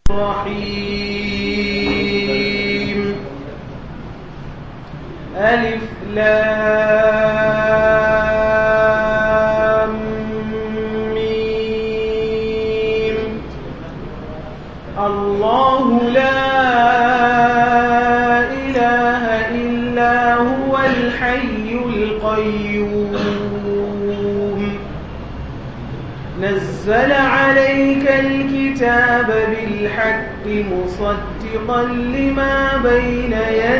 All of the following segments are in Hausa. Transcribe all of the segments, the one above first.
الرحيم ألف لام ميم الله لا إله إلا هو الحي القيوم نزل عليك الكتاب بالحق مصدقا لما بين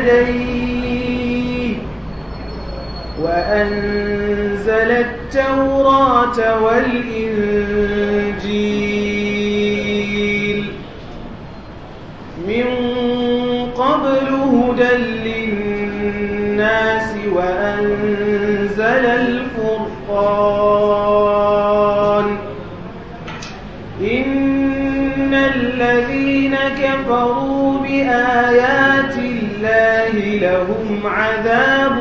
يديه وأنزل التوراة والإنجيل من قبل هدى للناس وأنزل الفرقان إن الذين كفروا بآيات الله لهم عذاب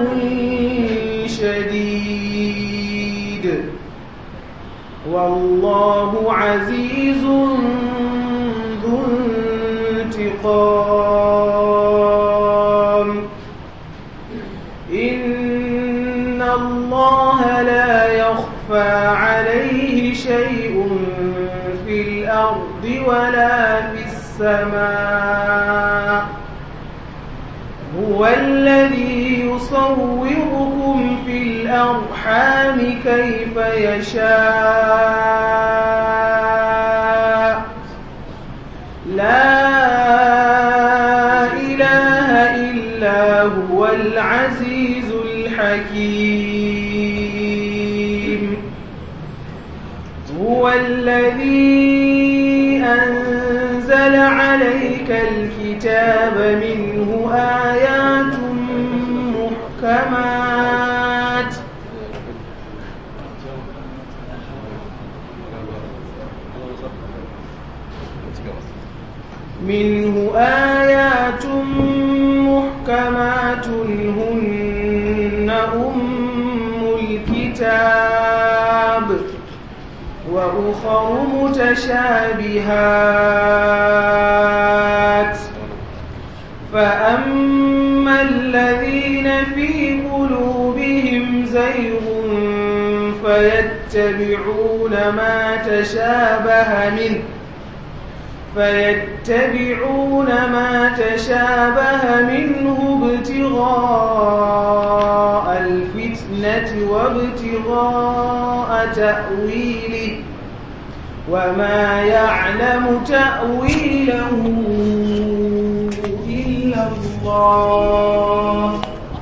شديد والله عزيز ذو انتقام إن الله لا يخفى عليه شيء في الأرض ولا في السماء هو الذي يصوركم في الأرحام كيف يشاء لا إله إلا هو العزيز الحكيم هو الذي أنزل عليك الكتاب منه آيات محكمات منه آيات محكمات هن أم الكتاب وأخر متشابهات فأما الذين في قلوبهم زيغ فيتبعون ما تشابه منه فيتبعون ما تشابه منه ابتغاء الفتنة وابتغاء تأويله وما يعلم تأويله إلا الله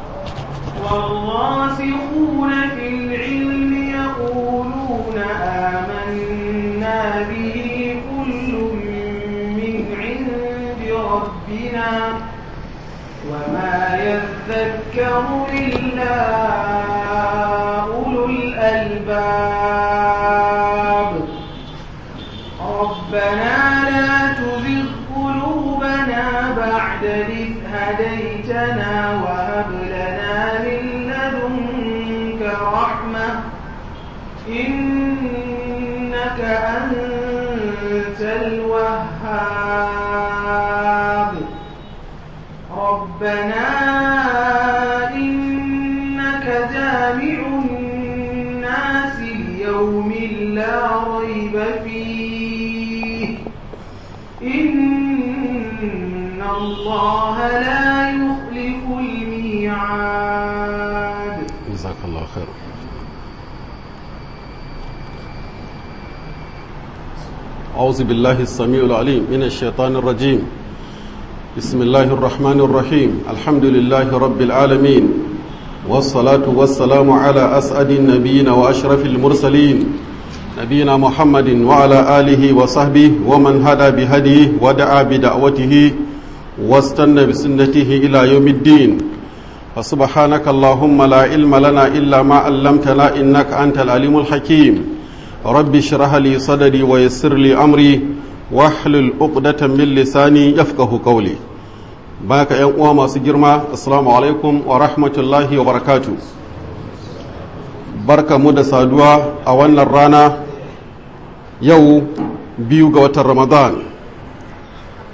والراسخون في العلم يقولون آمنا به كل من عند ربنا وما يذكر إلا أولو الألباب ربنا لا تزغ قلوبنا بعد إذ هديتنا وهب لنا من لدنك رحمة إنك أنت الوهاب ربنا إنك جامع الناس ليوم لا ريب فيه إن الله لا يخلف الميعاد جزاك الله خير أعوذ بالله السميع العليم من الشيطان الرجيم بسم الله الرحمن الرحيم الحمد لله رب العالمين والصلاة والسلام على أسعد النبيين وأشرف المرسلين نبينا محمد وعلى آله وصحبه ومن هدى بهديه ودعا بدعوته واستنى بسنته إلى يوم الدين فسبحانك اللهم لا علم لنا إلا ما علمتنا إنك أنت العليم الحكيم رب اشرح لي صدري ويسر لي أمري واحلل عقدة من لساني يفقه قولي باك يا uwa سجرما السلام عليكم ورحمة الله وبركاته barka mu da saduwa a wannan rana yau biyu ga watan ramadan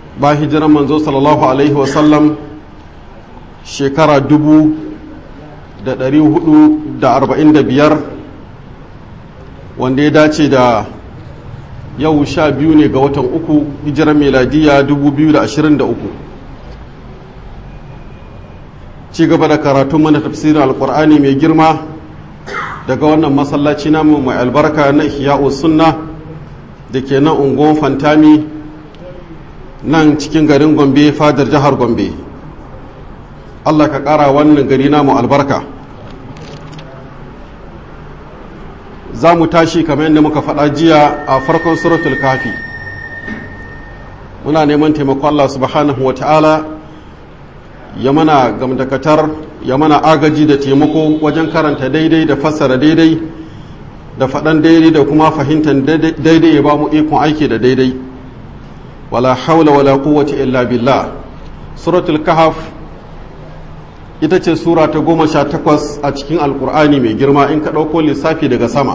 ba hijiran manzo sallallahu alaihi wasallam shekara dubu da ɗari hudu da arba'in da biyar wanda ya dace da yau sha biyu ne ga watan uku hijiran meladiya dubu biyu da ashirin da uku ci gaba da karatun mana tafsirin alkur'ani mai girma daga wannan masallaci namu mai albarka na ihya'u sunna da ke nan unguwan fantami nan cikin garin gombe fadar jihar gombe allah ka ƙara wannan gari namu albarka za mu tashi kamar yadda muka faɗa jiya a farkon suratul kafi muna neman taimako allah subhanahu wa ta'ala ya mana gamdakatar ya mana agaji da taimako wajen karanta daidai da fassara daidai da faɗan daidai da kuma fahimtar daidai ya ba mu ikon aiki da daidai wala haula wala quwwata illa billah suratul kahf ita ce sura ta goma sha takwas a cikin alkur'ani mai girma in ka ɗauko lissafi daga sama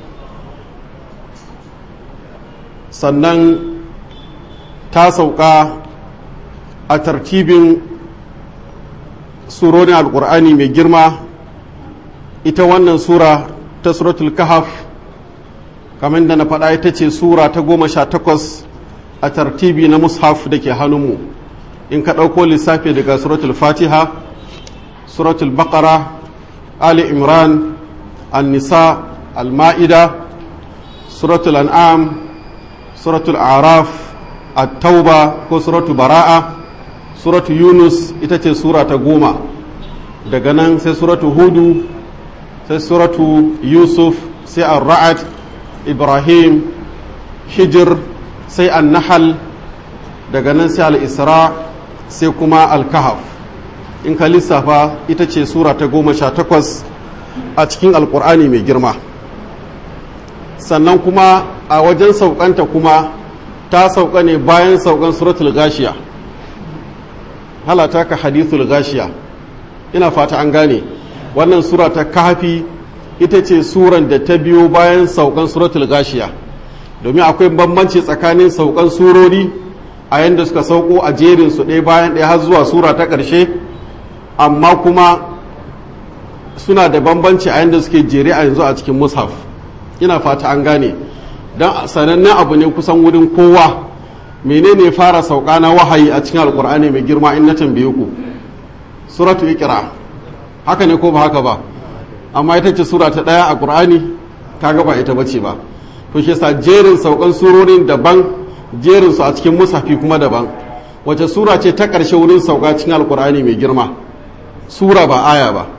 sannan ta sauka a tartibin surorin alkur'ani mai girma ita wannan sura ta suratul kahaf kamar da na faɗa ita ce sura ta goma sha takwas a tartibi na mushaf da ke hannunmu in ka ɗauko lissafi daga suratul fatiha suratul baqara ali imran an-nisa al-ma'ida suratul an'am suratul araf at-tauba ko suratul bara'a suratul yunus ita ce sura ta goma daga nan sai suratul hudu sai suratul yusuf sai ar-ra'ad ibrahim hijir sai an-nahl daga nan sai al-isra sai kuma al-kahf in ka lissafa ita ce sura ta goma sha takwas a cikin alkur'ani mai girma sannan kuma a wajen saukanta kuma ta sauka ne bayan saukan suratul gashiya halata ka hadithul gashiya ina fata an gane wannan sura ta kafi ita ce suran da ta biyo bayan saukan suratul gashiya domin akwai bambanci tsakanin saukan surori a yadda suka sauko a jerin su ɗaya bayan ɗaya har zuwa sura ta ƙarshe amma kuma suna da bambanci a yadda suke jere a yanzu a cikin mushaf ina fata an gane don sanannen abu ne kusan wurin kowa menene fara sauka na wahayi a cikin alkur'ani mai girma in na tambaye ku suratu ikira haka ne ko ba haka ba amma ita ce sura ta ɗaya a ƙur'ani kaga ba ita bace ba to shi yasa jerin saukan surorin daban jerin su a cikin mushafi kuma daban wace sura ce ta ƙarshe wurin sauka cikin alkur'ani mai girma sura ba aya ba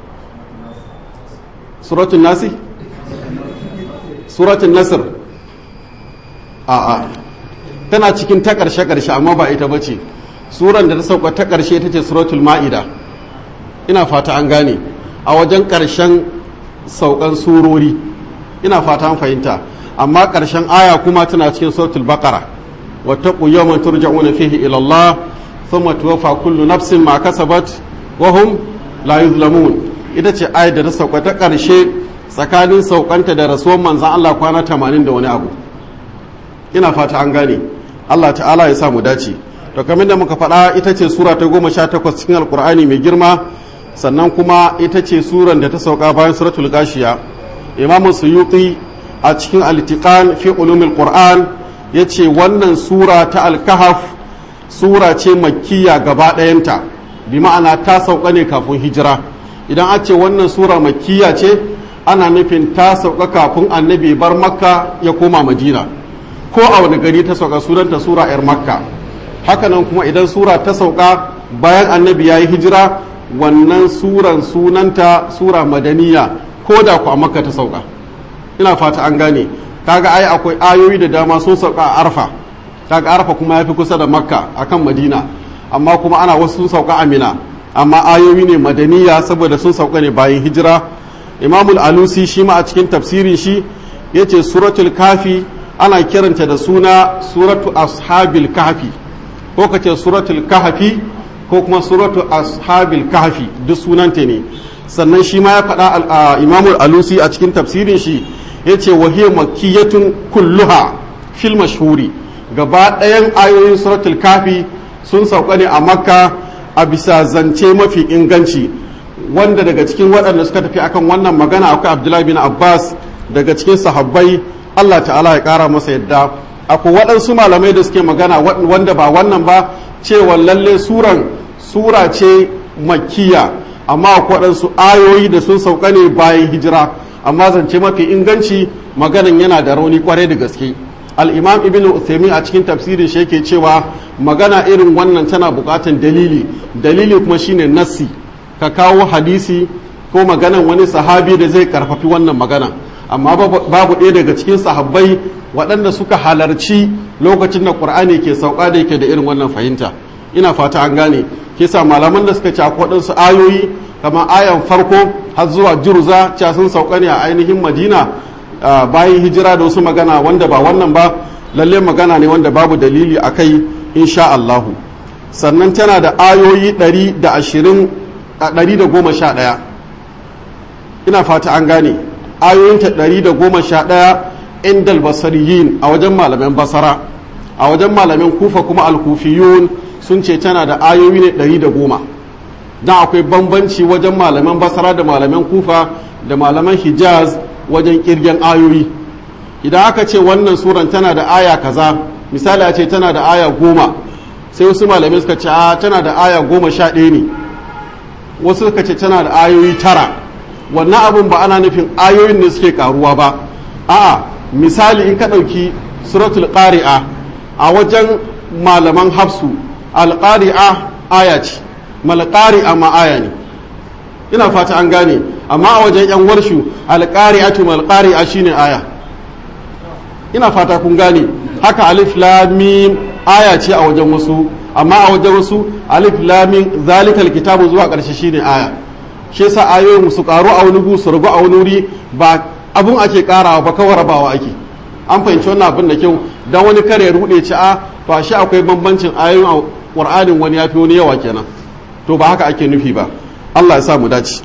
suratun nasi suratun nasir a'a tana cikin ta ƙarshe-ƙarshe amma ba ita ba ce suran da ta sauka ta ƙarshe ta ce suratul ma'ida ina fata an gane a wajen ƙarshen saukan surori ina fata an fahimta amma ƙarshen aya kuma tana cikin suratul baqara wattaqu yawman turja'una fihi ila Allah thumma tuwaffa kullu nafsin ma kasabat wahum la yuzlamun ita ce ayat da ta sauka ta ƙarshe tsakanin saukanta da rasuwan manzan Allah kwana tamanin da wani abu ina fata an gane Allah ta'ala ya samu dace to kamar da muka faɗa ita ce sura ta goma sha takwas cikin alkur'ani mai girma sannan kuma ita ce suran da ta sauka bayan suratul gashiya imamu suyuti a cikin alitiqan fi ulumil qur'an yace wannan sura ta alkahaf sura ce makkiya gaba ɗayanta bi ma'ana ta sauka ne kafin hijira idan a ce wannan sura makkiya ce ana nufin ta sauka kafin annabi bar makka ya koma madina ko a wani gari ta sauka sunanta sura 'yar makka hakanan kuma idan sura ta sauka bayan annabi ya yi hijira wannan suran sunanta sura madaniya ko da ku a makka ta sauka ina fata an gane kaga ai akwai ayoyi da dama sun sauka a arfa kaga arfa kuma ya fi kusa da makka akan madina amma kuma ana wasu sun sauka a mina amma ayoyi ne madaniya saboda sun sauka ne bayan hijira imamul alusi shi ma a cikin tafsirin shi ya ce suratul kafi ana kiranta da suna suratu ashabil kafi ko ka ce suratul kafi ko kuma suratu ashabil kafi duk sunanta ne sannan shi ma ya faɗa imamul alusi a cikin tafsirin shi ya ce wahiyar makiyatun kulluha fil mashhuri gaba ɗayan ayoyin suratul kafi sun sauka ne a makka a bisa zance mafi inganci wanda daga cikin waɗanda suka tafi akan wannan magana akwai abdullahi bin abbas daga cikin sahabbai allah ta'ala ya ƙara masa yadda akwai waɗansu malamai da suke magana wanda ba wannan ba cewa lalle suran sura ce makkiya amma akwai waɗansu ayoyi da sun sauka ne bayan hijira amma zance mafi inganci maganan yana da rauni kwarai da gaske al'imam ibn uthaymin a cikin tafsirin shi yake cewa magana irin wannan tana buƙatan dalili dalili kuma shine nassi ka kawo hadisi ko maganan wani sahabi da zai karfafi wannan magana amma babu ɗaya daga cikin sahabbai waɗanda suka halarci lokacin da ƙur'ani ke sauka da yake da irin wannan fahimta ina fata an gane kisa malaman da suka ci waɗansu ayoyi kamar ayan farko har zuwa jurza ca sun sauka ne a ainihin madina bayan hijira da wasu magana wanda ba wannan ba lalle magana ne wanda babu dalili a kai insha Allahu sannan tana da ayoyi 111 ina fata an gane ayoyinta 111 indal basariyin a wajen malaman basara a wajen malaman kufa kuma alkufiyun sun ce tana da ayoyi ne 110 don akwai bambanci wajen malaman basara da malaman kufa da malaman hijaz wajen kirgen ayoyi idan aka ce wannan suran tana da aya kaza misali a ce tana da aya goma sai wasu malamai suka ce a tana da aya goma sha ɗaya ne wasu suka ce tana da ayoyi tara wannan abin ba ana nufin ayoyin ne suke karuwa ba a'a misali in ka ɗauki suratul qari'a a wajen malaman hafsu alƙari'a aya ce malƙari'a ma aya ne ina fata an gane amma a wajen yan warshu alƙari'atu malƙari'a shine aya ina fata kun gane haka alif lamim aya ce a wajen wasu amma a wajen wasu alif lamim zalikal kitabu zuwa ƙarshe shine aya shi yasa ayoyin su karu a wani gu su ragu a wani wuri ba abun ake karawa ba kawai rabawa ake an fahimci wannan abin da kyau dan wani kare rude ci a to shi akwai bambancin ayoyin a qur'anin wani yafi wani yawa kenan to ba haka ake nufi ba Allah ya sa mu dace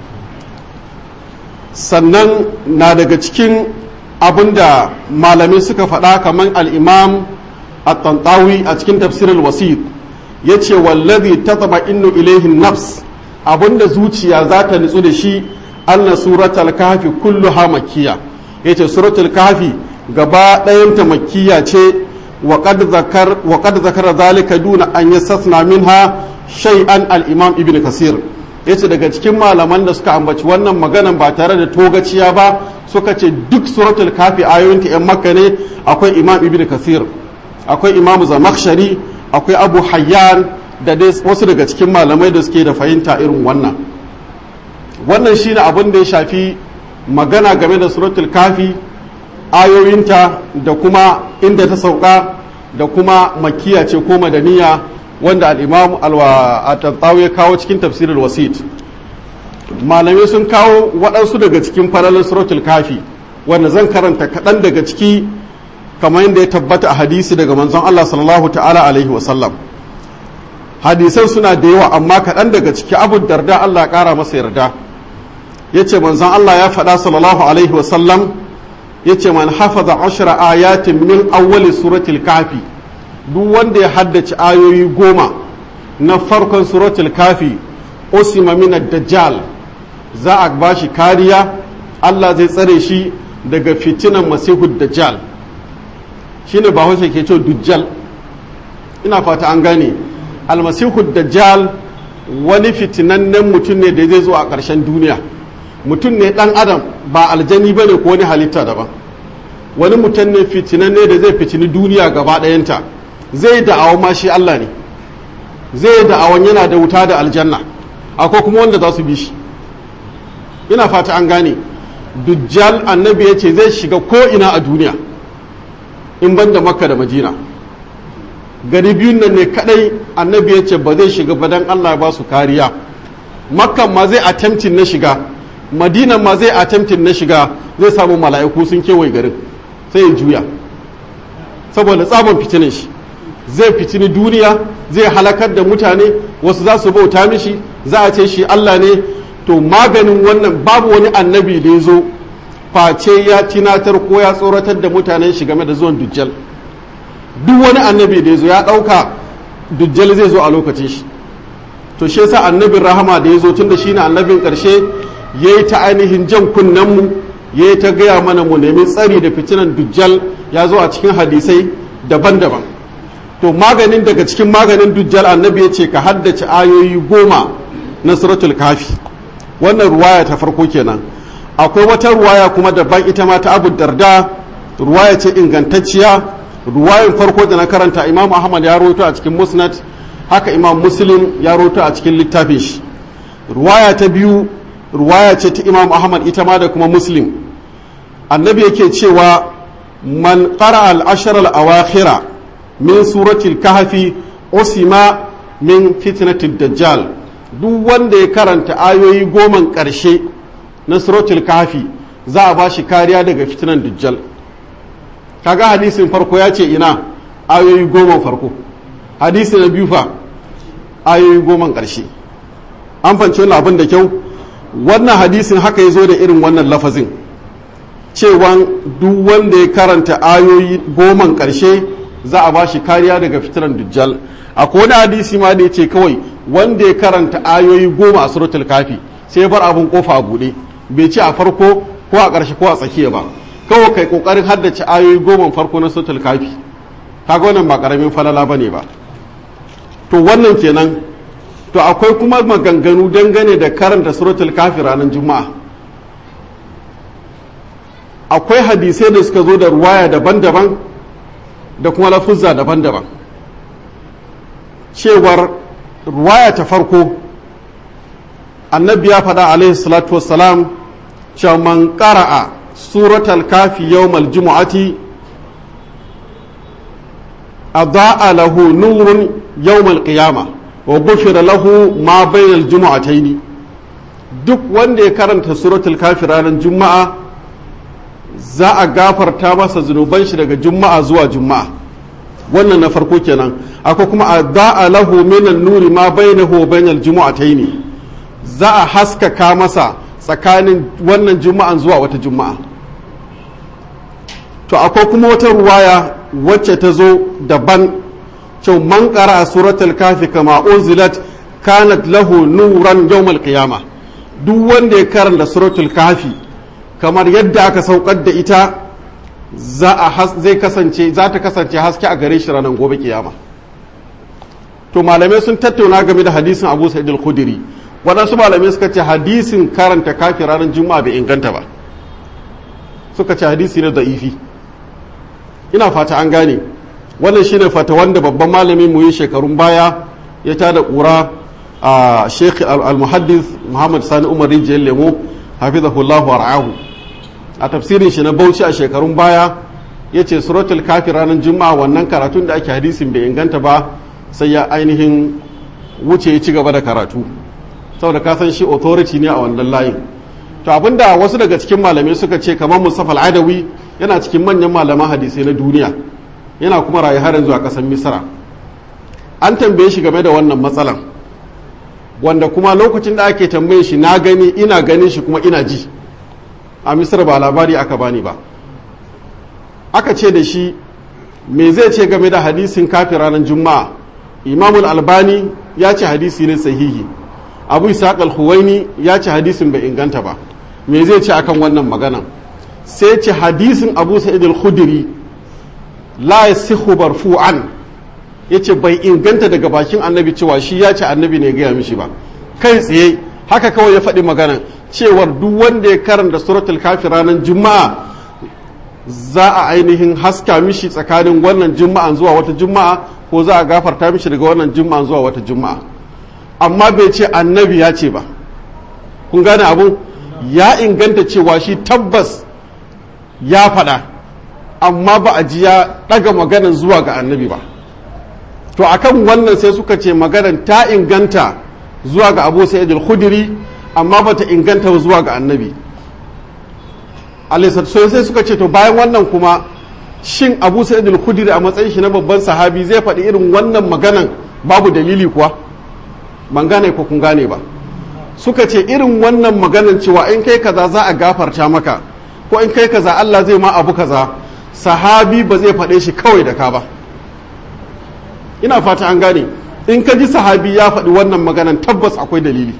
sannan na daga cikin abin da malamai suka faɗa kamar al-imam at-tantawi a cikin tafsirul wasit yace wallazi tatma innu ilayhi nafs abinda zuciya za ta nutsu da shi anna suratul kahfi kulluha makkiya yace suratul kahfi gaba ɗayanta makkiya ce wa qad zakar wa qad zakara zalika duna an yastasna minha shay'an al-imam ibn kasir yace daga cikin malaman da suka ambaci wannan maganan ba tare da togaciya ba suka ce duk suratul kahfi ayoyinta yan makka ne akwai imam ibn kasir akwai imam zamakhshari akwai abu hayyan da dai wasu daga cikin malamai da suke da fahimta irin wannan wannan shine abin da ya shafi magana game da suratul kafi ayoyinta da kuma inda ta sauka da kuma makiya ce ko madaniya wanda al'imam al-tattawi ya kawo cikin tafsirin wasit malamai sun kawo waɗansu daga cikin faralin suratul kafi wanda zan karanta kaɗan daga ciki kamar yadda ya tabbata a hadisi daga manzon Allah sallallahu ta'ala alaihi wasallam hadisan suna da yawa amma kaɗan daga ciki abu darda Allah ƙara masa yarda ya ce manzon Allah ya faɗa sallallahu alaihi wasallam ya ce man hafaza ashira ayatin min awwali suratul kafi duk wanda ya haddace ayoyi goma na farkon suratul kafi usima min dajjal za a ba shi kariya Allah zai tsare shi daga fitinan masihud dajjal shine ba wace ke ce dujjal ina fata an gane almasihu dajjal wani fitinannen mutum ne da zai zo a ƙarshen duniya mutum ne ɗan adam ba aljani ba ne ko wani halitta daban wani mutum ne fitinanne da zai fitini duniya gaba ɗayanta zai da'awon ma shi Allah ne zai da'awon yana da wuta da aljanna akwai kuma wanda za su bi shi ina fata an gane dujjal annabi ya ce zai shiga ko ina a duniya in ban da makka da madina gari biyun nan ne kadai annabi ya ce ba zai shiga ba dan Allah ba su kariya makkan ma zai attempting na shiga madinan ma zai attempting na shiga zai samu mala'iku sun kewaye garin sai ya juya saboda tsabon fitinin shi zai fitini duniya zai halakar da mutane wasu za su bauta mishi za a ce shi Allah ne to maganin wannan babu wani annabi da ya zo face ya tinatar ko ya tsoratar da mutanen shi game da zuwan dujjal duk wani annabi da ya zo ya ɗauka dujjal zai zo a lokacin shi to shi yasa annabin rahama da ya zo tun da shi ne annabin ƙarshe ya yi ta ainihin jan kunnenmu ya yi ta gaya mana mu nemi tsari da fitinan dujjal ya zo a cikin hadisai daban-daban to maganin daga cikin maganin dujjal annabi ya ce ka haddace ayoyi goma na suratul kafi wannan ruwaya ta farko kenan akwai wata ruwaya kuma daban ita ma ta abu darda ruwaya ce ingantacciya ruwayan farko da na karanta imam ahmad ya rawaito a cikin musnad haka imam muslim ya rawaito a cikin littafin shi ruwaya ta biyu ruwaya ce ta imam ahmad ita ma da kuma muslim annabi yake cewa man qara al-ashar al-awakhira min suratul kahfi usima min fitnatid dajjal duk wanda ya karanta ayoyi goman ƙarshe na suratul kahfi za a ba shi kariya daga fitinan dajjal kaga hadisin farko ya ce ina ayoyi goma farko hadisi na biyu fa ayoyi goman ƙarshe an fanci wani abin da kyau wannan hadisin haka ya zo da irin wannan lafazin cewan duk wanda ya karanta ayoyi goman ƙarshe za a ba shi kariya daga fitinan dujjal akwai wani hadisi ma da ya ce kawai wanda ya karanta ayoyi goma a suratul kafi sai bar abin kofa a buɗe bai ce a farko ko a ƙarshe ko a tsakiya ba kawai kai kokarin haddace ayoyi goma farko na suratul kafi kaga wannan ba karamin falala bane ba to wannan kenan to akwai kuma maganganu dangane da karanta suratul kafi ranar juma'a akwai hadisai da suka zo da ruwaya daban-daban da kuma lafuzza daban-daban cewar ruwaya ta farko annabi ya faɗa alaihi salatu wassalam cewa man ƙara'a suratul kafi yawmal jumu'ati أضاء له نور يوم القيامة وغفر له ما بين الجمعتين duk wanda ya karanta suratul kafi ranar juma'a za a gafarta masa zunuban shi daga juma'a zuwa juma'a wannan na farko kenan akwai kuma a da'a lahu minan nuri ma bainahu wa bainal jumu'ataini za a haskaka masa tsakanin wannan juma'an zuwa wata juma'a to akwai kuma wata ruwaya wacce ta zo daban cewa man a suratul kafi kama unzilat kanat lahu nuran yawmal qiyama duk wanda ya karanta suratul kafi kamar yadda aka saukar da ita za a zai kasance za ta kasance haske a gare shi ranar gobe kiyama to malamai sun tattauna game da hadisin Abu Sa'id al-Khudri waɗansu malamai suka ce hadisin karanta kafi ranar juma'a bai inganta ba suka ce hadisi ne da'ifi ina fata an gane wannan shine fata wanda babban malami mu yi shekarun baya ya tada ƙura a sheikh al-muhaddis muhammad sani umar rijiyar lemo hafizahullahu war'ahu a tafsirin shi na bauchi a shekarun baya ya ce suratul kafi ranar juma'a wannan karatun da ake hadisin bai inganta ba sai ya ainihin wuce ya ci gaba da karatu saboda ka san shi authority ne a wannan layin to abinda wasu daga cikin malamai suka ce kamar mustafa al-adawi yana cikin manyan malaman hadisai na duniya yana kuma rayu har yanzu a ƙasar misra an tambaye shi game da wannan matsalan wanda kuma lokacin da ake tambaye shi na gani ina ganin shi kuma ina ji a misra ba labari aka bani ba aka ce da shi me zai ce game da hadisin kafin ranar juma'a imamul albani ya ce hadisi ne sahihi abu isaac al-huwaini ya ce hadisin bai inganta ba me zai ce akan wannan maganan sai ce hadisin abu sa'id al-khudri la yasihu barfu'an yace bai inganta daga bakin annabi cewa shi ya ce annabi ne gaya mishi ba kai tsaye haka kawai ya faɗi magana cewar duk wanda ya karanta suratul kafi ranar juma'a za a ainihin haska mishi tsakanin wannan juma'an zuwa wata juma'a ko za a gafarta mishi daga wannan juma'an zuwa wata juma'a amma bai ce annabi ya ce ba kun gane abun ya inganta cewa shi tabbas ya faɗa amma ba a ji ya ɗaga maganan zuwa ga annabi ba to akan wannan sai suka ce maganan ta inganta zuwa ga abu sa'id al-khudri amma ba ta inganta zuwa ga annabi sai sai suka ce to bayan wannan kuma shin abu sa'id al-khudri a matsayin shi na babban sahabi zai faɗi irin wannan maganan babu dalili kuwa ban gane ko kun gane ba suka ce irin wannan maganan cewa in kai kaza za a gafarta maka ko in kai kaza Allah zai ma abu kaza sahabi ba zai faɗe shi kawai da ka ba ina fata an gane in ka ji sahabi ya faɗi wannan maganan tabbas akwai dalili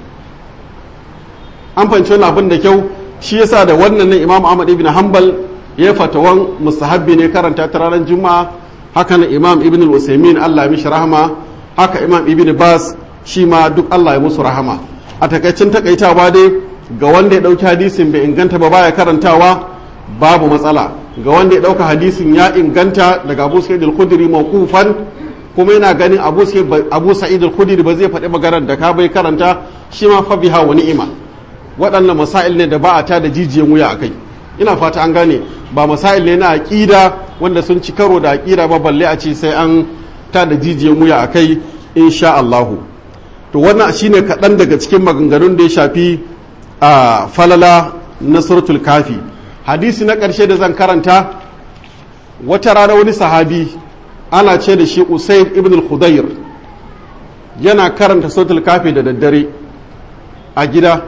an fahimci wani abin da kyau shi yasa da wannan ne imam ahmad ibn hanbal ya fatawan mustahabbi ne karanta ta ranar juma'a haka na imam ibn al-usaimin allah mishi rahama haka imam ibn bas shi ma duk allah ya musu rahama a takaicin takaitawa dai ga wanda ya ɗauki hadisin bai inganta ba baya karantawa babu matsala ga wanda ya ɗauka hadisin ya inganta daga abu sa'id al-khudri mawqufan kuma yana ganin abu abu sa'id al-khudri ba zai faɗi maganar da ka bai karanta shi ma fa biha wa ni'ima waɗannan masail ne da ba a ta da jijiyan wuya akai ina fata an gane ba masail ne na aqida wanda sun ci karo da aqida ba balle a ce sai an ta da jijiyan wuya akai insha Allah to wannan shine kaɗan daga cikin maganganun da ya shafi a falala na suratul kafi hadisi na ƙarshe da zan karanta wata rana wani sahabi ana ce da shi usaid ibn al-khudayr yana karanta suratul kafi da daddare a gida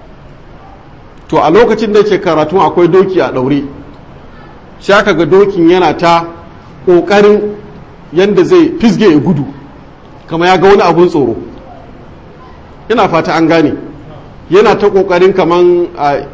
to a lokacin da yake karatu akwai doki a ɗaure sai aka ga dokin yana ta ƙoƙarin yadda zai fisge ya gudu kama ya ga wani abun tsoro ina fata an gane yana ta kokarin kaman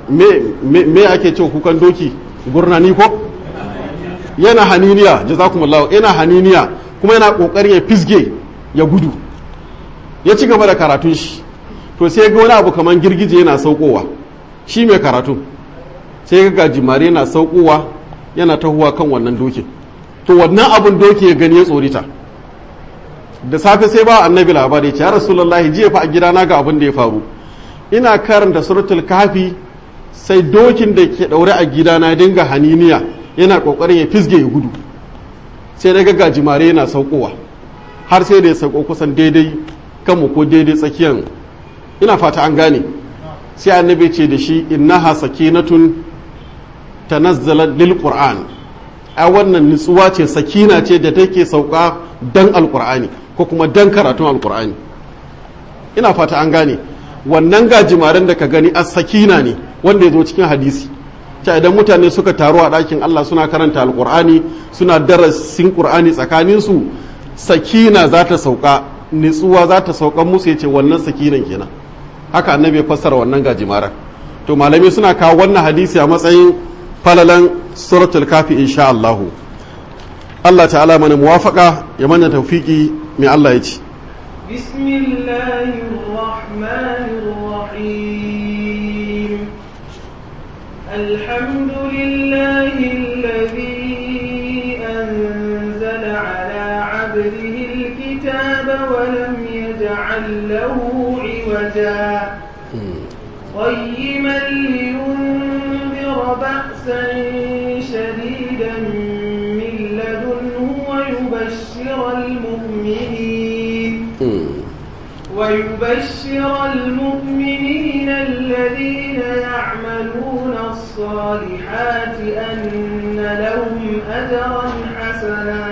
me ake cewa kukan doki gurnani ko yana haniniya jazakumullahu yana haniniya kuma yana kokarin ya fisge ya gudu ya ci gaba da karatun shi to sai ga wani abu kaman girgije yana saukowa shi mai karatu sai ga gajimare yana saukowa yana tahuwa kan wannan dokin to wannan abun doki ya gani ya tsorita da safe sai ba annabi labari ya ce ya rasulullahi jiya fa a gidana ga abin da ya faru ina karanta suratul kafi sai dokin da ke daure a gidana dinga haniniya yana kokarin ya fisge ya gudu sai na ga jimare yana saukowa har sai da ya sauko kusan daidai kanmu ko daidai tsakiyan ina fata an gane sai annabi ce da shi innaha sakinatun tanazzala lil qur'an a wannan nutsuwa ce sakina ce da take sauka dan alqur'ani ko kuma dan karatun alqur'ani ina fata an gane wannan gajimaren da ka gani a sakina ne wanda ya zo cikin hadisi ta idan mutane suka taru a ɗakin Allah suna karanta alƙur'ani suna darasin ƙur'ani tsakaninsu sakina za ta sauka nitsuwa za ta sauka musu ya ce wannan sakinan kenan haka annabi ya fassara wannan gajimaren to malamai suna kawo wannan hadisi a matsayin falalan suratul kafi insha Allah Allah ta'ala mana muwafaka ya mana tawfiki mai Allah ya ce بسم الله الرحمن الرحيم الحمد لله الذي أنزل على عبده الكتاب ولم يجعل له عوجا قيما لينذر بأسا شديدا من لدنه ويبشر المؤمنين ويبشر المؤمنين الذين يعملون الصالحات أن لهم أجرا حسنا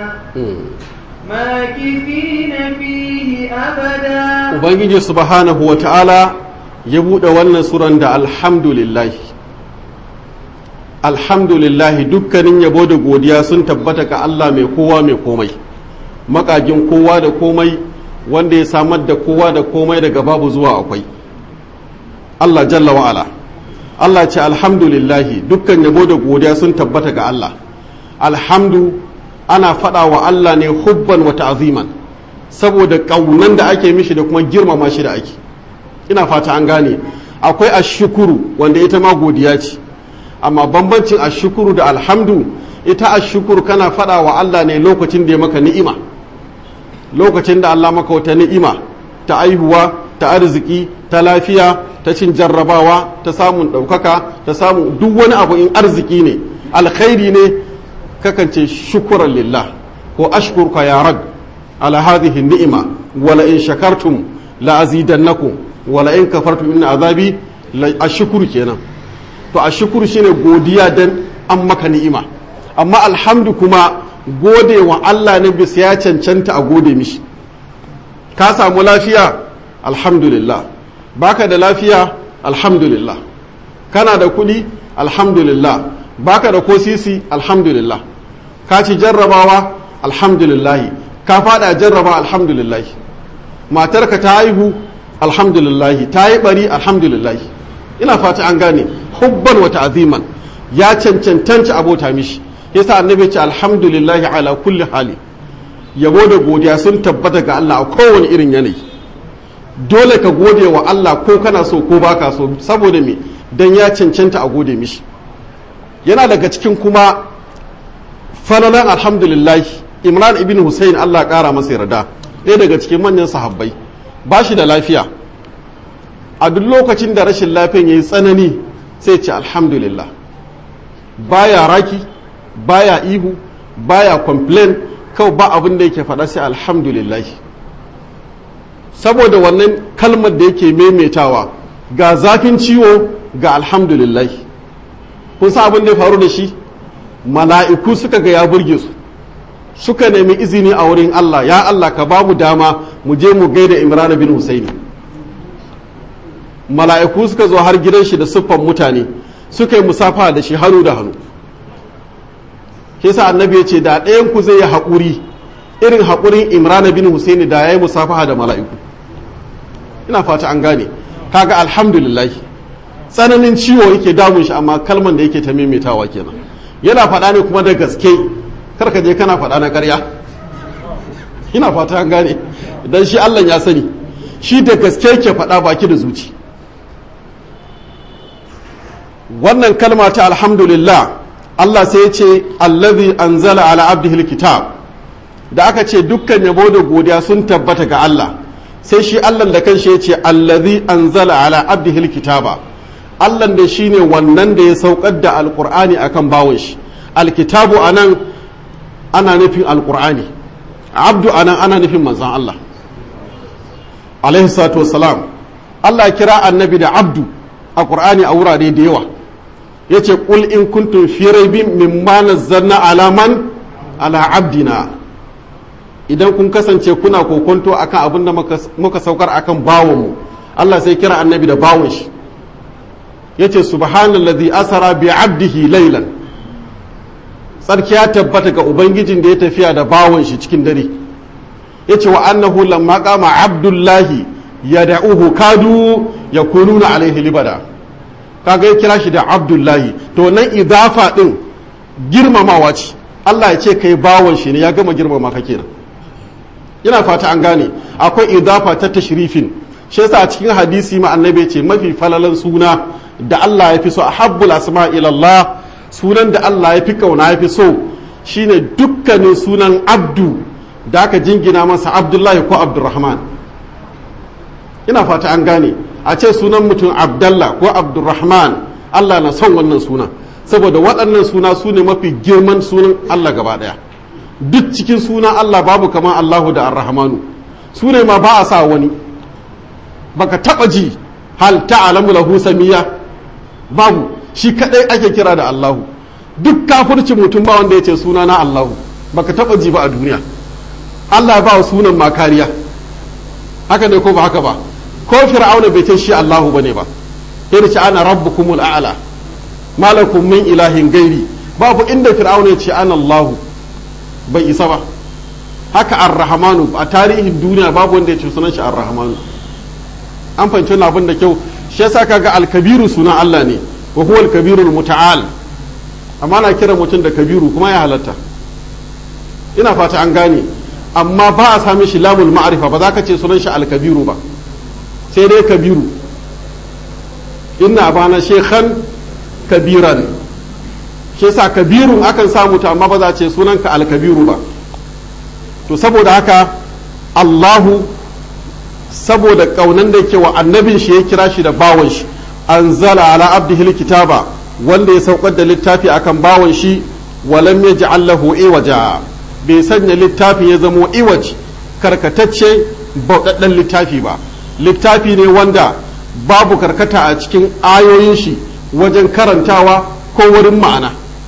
ماكثين فيه أبدا Ubangiji subhanahu wa ta'ala ya buɗe wannan suran da alhamdulillahi. Alhamdulillahi dukkanin yabo da godiya sun tabbata ga Allah mai kowa mai komai, makagin kowa da komai wanda ya samar da kowa da komai daga babu zuwa akwai Allah jalla wa'ala Allah ce alhamdulillahi dukkan yabo da godiya sun tabbata ga Allah alhamdu ana faɗa wa Allah ne hubban wa ta'ziman saboda ƙaunan da ake mishi da kuma girmama shi da ake ina fata an gane akwai ashukuru wanda ita ma godiya ce amma bambancin ashukuru da alhamdu ita ashukuru kana faɗa wa Allah ne lokacin da ya maka ni'ima lokacin da Allah maka wata ni'ima ta aihuwa ta arziki ta lafiya ta cin jarrabawa ta samun ɗaukaka ta samun duk wani abu in arziki ne alkhairi ne kakance shukuran lillah ko ashkurka ya rab ala hadhihi ni'ima wala in shakartum la azidannakum wala in kafartum inna azabi la ashkuru kenan to ashkuru shine godiya dan an maka ni'ima amma alhamdu kuma gode wa Allah ne bisa ya cancanta a gode mishi ka samu lafiya alhamdulillah baka da lafiya alhamdulillah kana da kuɗi alhamdulillah baka da ko sisi alhamdulillah ka ci jarrabawa alhamdulillah ka fada jarraba alhamdulillah matarka ta haihu alhamdulillah ta yi bari alhamdulillah ina fata an gane hubban wa ta'ziman ya cancantanci abota mishi yasa annabi ce alhamdulillah ala kulli hali yabo da godiya sun tabbata ga Allah a kowane irin yanayi dole ka gode wa Allah ko kana so ko baka so saboda me dan ya cancanta a gode mishi yana daga cikin kuma falalan alhamdulillah imran ibn hussein Allah kara masa yarda ɗaya daga cikin manyan sahabbai ba shi da lafiya a duk lokacin da rashin lafiyan ya yi tsanani sai ce alhamdulillah baya raki baya ihu baya complain kawai ba abin da yake faɗa sai alhamdulillah saboda wannan kalmar da yake maimaitawa ga zafin ciwo ga alhamdulillah kun sa abin da ya faru da shi mala'iku suka ga ya burge su suka nemi izini a wurin Allah ya Allah ka ba mu dama mu je mu gaida Imran bin Husaini mala'iku suka zo har gidan shi da siffan mutane suka yi musafa da shi hannu da hannu yasa annabi ya ce da ɗayan ku zai yi haƙuri irin haƙurin Imran bin Husaini da ya yi musafaha da mala'iku ina fata an gane kaga alhamdulillah tsananin ciwo yake damun shi amma kalman da yake ta maimaitawa kenan yana faɗa ne kuma da gaske karka je kana faɗa na ƙarya ina fata an gane idan shi Allah ya sani shi da gaske ke faɗa baki da zuci wannan kalma ta alhamdulillah Allah sai ya ce allazi anzala ala abdihi kitab da aka ce dukkan yabo da godiya sun tabbata ga Allah sai shi Allah da kanshi ya ce allazi anzala ala abdihi kitaba Allah da shine wannan da ya saukar da alqur'ani akan bawon shi alkitabu anan ana nufin alkur'ani abdu anan ana nufin manzan Allah alaihi salatu wassalam Allah kira annabi da abdu a qur'ani a wurare da yawa yace qul in kuntum fi raibin mimma nazzalna ala man ala abdina idan kun kasance kuna kokonto akan abin da muka saukar akan bawon mu Allah sai kira annabi da bawon shi yace subhanallazi asara bi abdihi laylan tsarki ya tabbata ga ubangijin da ya tafiya da bawon shi cikin dare ya ce wa annahu lamma kama abdullahi ya da'uhu kadu ya kununa alaihi libada kaga ya kira shi da abdullahi to nan idafa din girmamawa ce Allah ya ce kai bawon shi ne ya gama girmama ka kenan ina fata an gane akwai idafa ta tashrifin shi yasa a cikin hadisi ma annabi ce mafi falalan suna da Allah ya fi so ahabbul asma ila Allah sunan da Allah ya fi kauna ya fi so shine dukkanin sunan abdu da aka jingina masa abdullahi ko abdurrahman ina fata an gane a ce sunan mutum abdallah ko abdurrahman Allah na son wannan suna saboda waɗannan suna su ne mafi girman sunan Allah gaba ɗaya duk cikin sunan Allah babu kamar Allahu da arrahmanu su ne ma ba a sa wani baka taɓa ji hal ta'alamu lahu samiya babu shi kadai ake kira da Allahu duk kafirci mutum ba wanda ya ce suna na Allahu baka taba ji ba a duniya Allah ba wa sunan ma kariya haka ne ko ba haka ba ko fir'auna bai ce shi Allahu bane ba sai da ce ana rabbukumul a'la malakum min ilahin gairi babu inda fir'auna ya ce ana Allahu bai isa ba haka ar-rahmanu a tarihin duniya babu wanda ya ce sunan shi ar-rahmanu an fahimci wannan abin da kyau shi yasa kaga al-kabiru sunan Allah ne wa huwa al-kabirul muta'al amma na kira mutum da kabiru kuma ya halatta ina fata an gane amma ba a sami shi lamul ma'arifa ba za ka ce sunan shi al-kabiru ba sai dai kabiru inna bana shekhan kabiran shi yasa kabirun akan samu ta amma ba za a ce sunanka al-kabiru ba to saboda haka Allahu saboda kaunan da yake wa annabin shi ya kira shi da bawon shi anzala ala abdihi kitaba wanda ya saukar da littafi akan bawon shi walam yaj'al lahu iwaja bai sanya littafin ya zamo iwaj karkatacce bauɗaɗɗen littafi ba littafi ne wanda babu karkata a cikin ayoyin shi wajen karantawa ko wurin ma'ana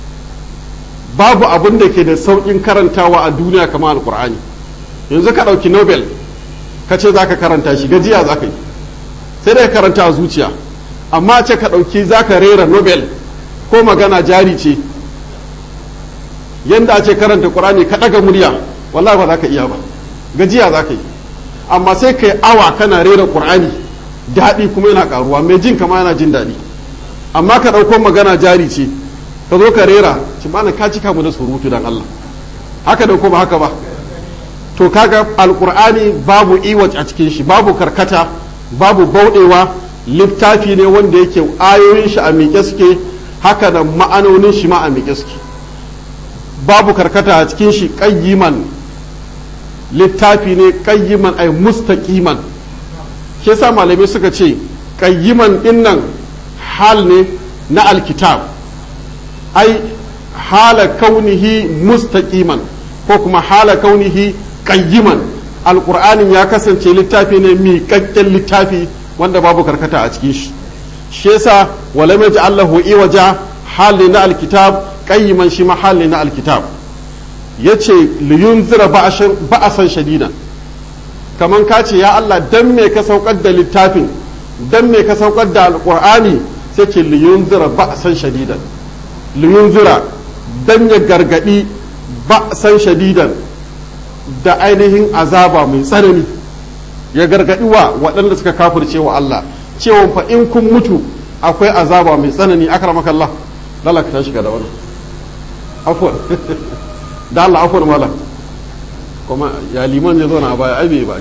babu abin da ke da sauƙin karantawa a duniya kamar alkur'ani yanzu ka ɗauki nobel ka ce za ka karanta shi gajiya za ka yi sai da ka karanta a zuciya amma ce ka ɗauki za ka rera nobel ko magana jari ce yadda a ce karanta ƙur'ani ka ɗaga murya wallahi ba za ka iya ba gajiya za ka yi amma sai ka yi awa kana rera ƙur'ani daɗi kuma yana ƙaruwa mai jin kama yana jin daɗi amma ka ɗauko magana jari ce ka zo ka rera ci bana ka cika mu da surutu dan Allah haka da kuma haka ba to kaga alƙur'ani babu iwat a cikin shi babu karkata babu bauɗewa littafi ne wanda yake ayoyin shi a miƙe suke haka da ma'anonin shi ma a miƙe suke babu karkata a cikin shi ƙayyiman littafi ne ƙayyiman ai mustaqiman shi yasa malamai suka ce ƙayyiman dinnan hal ne na alkitab ai hala kaunihi mustaqiman ko kuma hala kaunihi ƙayyiman alƙur'anin ya kasance littafi ne miƙaƙƙen littafi wanda babu karkata a cikin shi shi yasa walam yaj'alahu iwaja hali na alkitab qayyiman shi ma hali na alkitab yace liyunzira ba'asan shadidan kaman ka ce ya Allah dan me ka saukar da littafin dan me ka saukar da alqur'ani sai ce liyunzira ba'asan shadidan liyunzira dan ya gargadi ba'asan shadidan da ainihin azaba mai tsanani ya gargadi wa waɗanda suka kafirce wa Allah cewa fa in kun mutu akwai azaba mai tsanani akramaka Allah lalaka ta shiga da wannan afwan da Allah afwan malam kuma ya liman ya zo na baya ai bai ba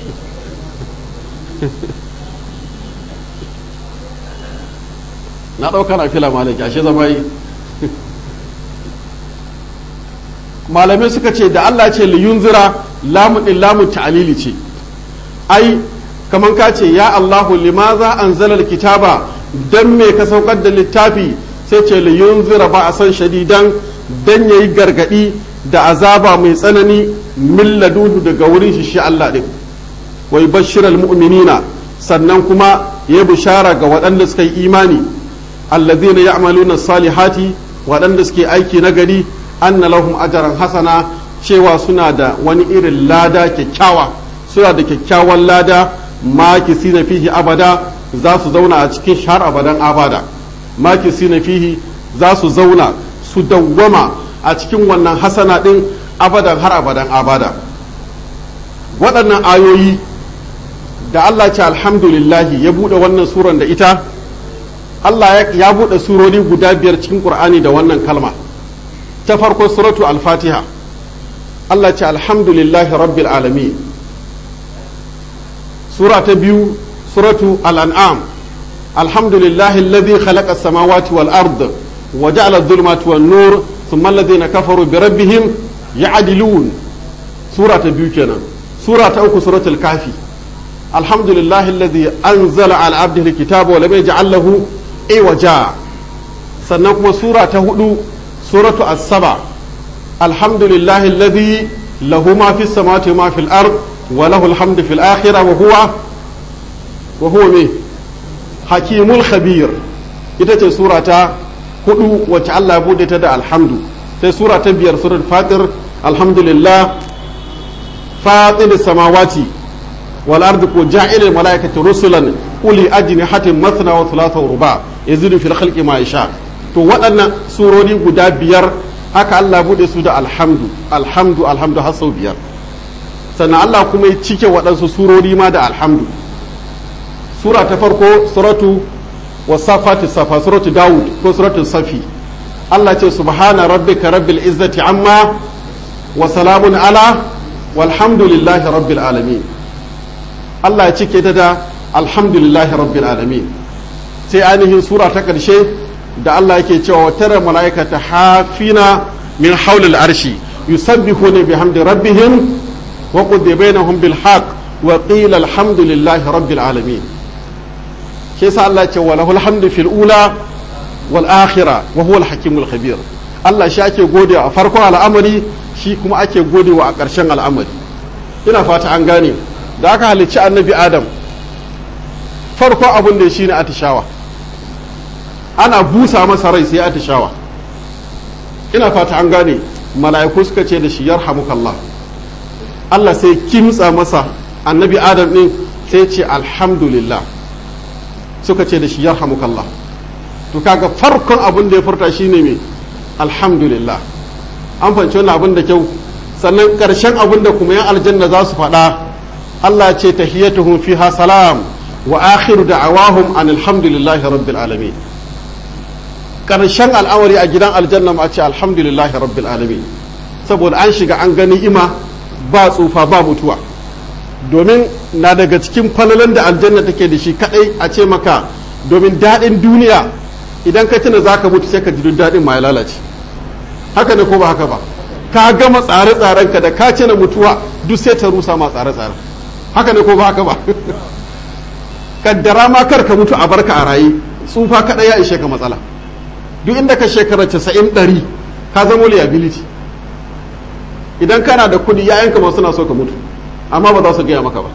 na ɗauka na fila malaki ashe zama yi malamai suka ce da Allah ce liyunzira lamun din lamun ta'alili ce ai kaman ka ce ya Allahu limaza anzala kitaba dan me ka saukar da littafi sai ce li yunzira ba a san shadidan dan yayi gargadi da azaba mai tsanani min laduhu daga wurin shi shi Allah din wai bashiral mu'minina sannan kuma ya bishara ga waɗanda suka yi imani allazina ya'maluna salihati waɗanda suke aiki na gari anna lahum ajran hasana cewa suna da wani irin lada kyakkyawa suna da kyakkyawan lada makisi na fihi abada za su zauna a cikin shahar abadan abada makisi na fihi za su zauna su dawwama a cikin wannan hasana ɗin abadan har abadan abada waɗannan ayoyi da Allah ce alhamdulillahi ya buɗe wannan suran da ita Allah ya buɗe surori guda biyar cikin ƙur'ani da wannan kalma ta farko suratu al-fatiha Allah ce alhamdulillahi rabbil alamin sura ta biyu suratu al'an'am alhamdulillahi alladhi khalaqa as-samawati wal ard wa ja'ala adh-dhulumati wan nur thumma alladhina kafaru bi rabbihim ya'dilun sura ta biyu kenan sura ta uku suratul kafi alhamdulillahi alladhi anzala ala abdihi al-kitaba wa lam yaj'al lahu iwaja sannan kuma sura ta hudu suratu as-saba alhamdulillahi alladhi lahu ma fi samawati wa ma fil ard وله الحمد في الآخرة وهو وهو مي حكيم الخبير ita ce sura ta hudu wacce Allah ya bude ta da alhamdu sai sura ta biyar surar fatir alhamdulillah fatir samawati wal ardi ko ja'ilil malaikati rusulan uli ajnihatin mathna wa thulatha wa ruba yazidu fil khalqi ma yasha to waɗannan surori guda biyar haka Allah ya bude su da alhamdu alhamdu alhamdu har sau biyar sannan Allah kuma ya cike waɗansu surori ma da alhamdu sura ta farko suratu wasafati safa suratu dawud ko suratu safi Allah ce subhana rabbika rabbil izzati amma wa salamun ala walhamdulillahi rabbil alamin Allah ya cike ta da alhamdulillahi rabbil alamin sai ainihin sura ta ƙarshe da Allah yake cewa tara mala'ikata hafina min haulil arshi yusabbihuna bihamdi rabbihim وقضي بينهم بالحق وقيل الحمد لله رب العالمين كيس الله وله الحمد في الأولى والآخرة وهو الحكيم الخبير Allah shi ake gode a farkon al'amari shi kuma ake gode wa a ƙarshen al'amari ina fata an gane da aka halicci annabi adam farkon abin da shi ne atishawa ana busa masa rai sai atishawa ina fata an gane mala'iku suka ce da shi yarhamukallah Allah sai kimtsa masa annabi adam ɗin sai ce alhamdulillah suka ce da shi yarhamukallah to kaga farkon abin da ya furta shine mai alhamdulillah an fahimci wannan abin da kyau sannan ƙarshen abin da kuma yan aljanna za su faɗa Allah ce tahiyyatuhum fiha salam wa akhiru da'awahum an alhamdulillahi rabbil alamin ƙarshen al'amari a gidan aljanna ma ce alhamdulillahi rabbil alamin saboda an shiga an gani ima ba tsufa ba mutuwa domin na daga cikin falalan da aljanna take da shi kadai a ce maka domin daɗin duniya idan ka tuna zaka mutu sai ka ji duk daɗin ma ya lalace haka ne ko ba haka ba ka gama tsare-tsaren ka da ka na mutuwa duk sai ta rusa ma tsare-tsaren haka ne ko ba haka ba kaddara ma kar ka mutu a barka a raye tsufa kadai ya ishe ka matsala duk inda ka shekara casa'in ɗari ka zama liability idan kana da kuɗi yayanka ma suna so ka mutu amma ba za su gaya maka ba